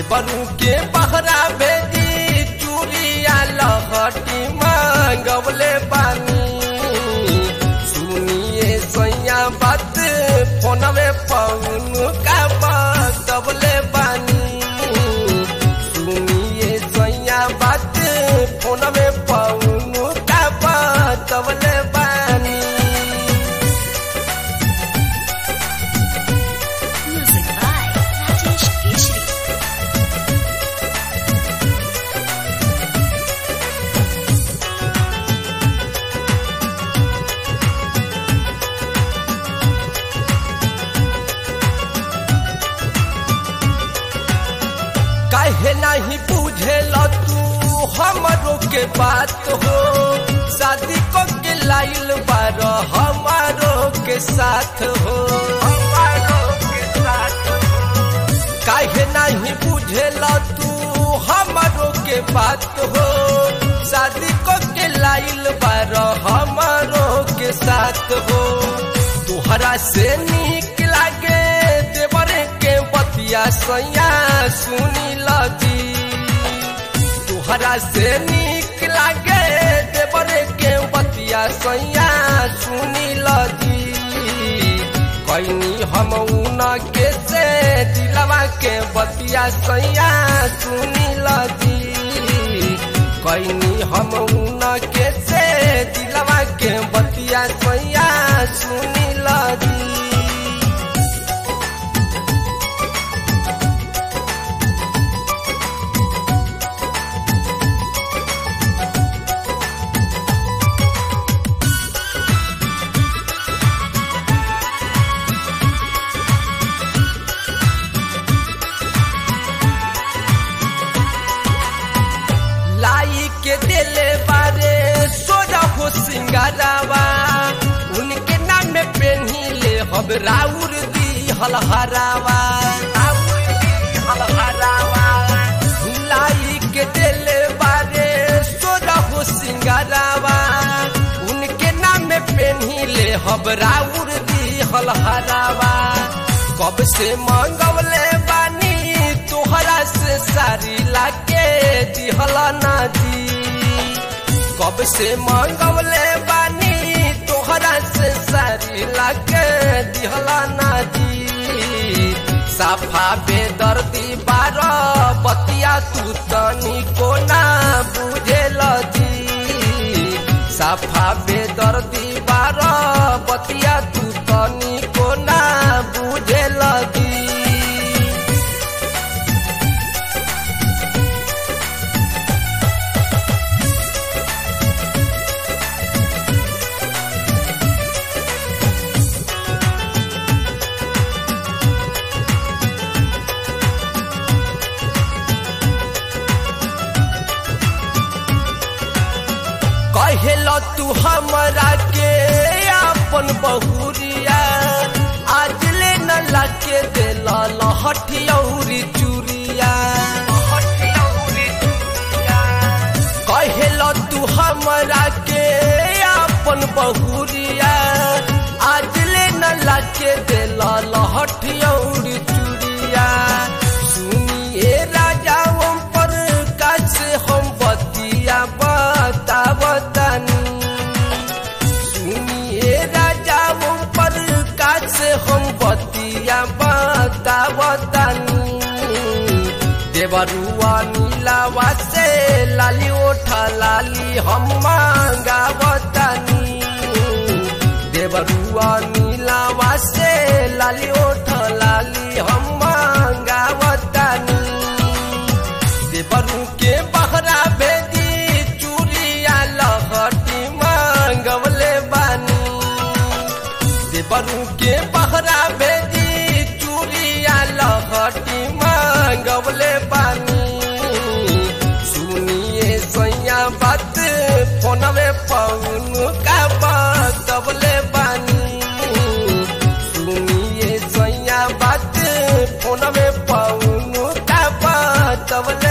देवरू के बहरा भेजी चूड़िया लहटी मांगवले बानी सुनिए सैया बात फोनवे पौन का बतवले बानी सुनिए सैया बात फोनवे पौन का बतवले बानी Music by Rajesh Keshri. काहे नहीं बुझेल तू हमरो के बात हो शादी को के लाइल बार हमारो के साथ हो हमारो के साथ हो काहे नहीं बुझेल तू हमरो के बात हो शादी को के लाइल बार हमारो के साथ हो तुहरा से निक लागे देवरे के बतिया सैया सुनी लगी तुहरा से निक लागे देवरे के बतिया सैया सुनी लगी कैनी हम उन के से दिलवा के बतिया सैया सुनी लगी कैनी हम उन के से दिलवा के बतिया सैया सुनी लगी लाई के दिले बारे सोजा हो सिंगारावा उनके नाम में पेन्ही ले हम राउर दी हलहरावा राउर दी हलहरावा लाई के दिले बारे सोजा हो सिंगारावा उनके नाम में पेन्ही ले हम राउर दी हलहरावा कब से मांगवले बानी तोहरा से सारी लाके दिहला ना दी कब से मांगवले बानी तोहरा से सारी लाके दिहला ना दी साफा बेदर्दी बार बतिया तू तनी को ना बुझे दी साफा बेदर्दी बार बतिया तू तनी को ना बुझे दी कहेल तू हमरा के अपन बहुरिया आज ले न लाके दिल लहठियौरी चूरिया कहेल तू हमरा के अपन बहुरिया आज ले न लाके दिल लहठियौरी चूरिया सुनिए राजा पर कैसे हम बतिया बतावतनी सुनिए राजा पर कैसे हम बतिया बतावतनी देवरुआ नीलावा से लाली ओठा लाली हम मांगावतनी देवरुआ नीलावा से लाली ओठा लाली हम मांगावतनी देवरू के बहरा भेजी चूड़िया लहटी मांगवले बानी देवरू के बहरा भेजी चूड़िया लहटी मांगवले बानी सुनिए सैया बात फोनवे पौन का बतवले बानी सुनिए सैया बात फोनवे पौन का बतवले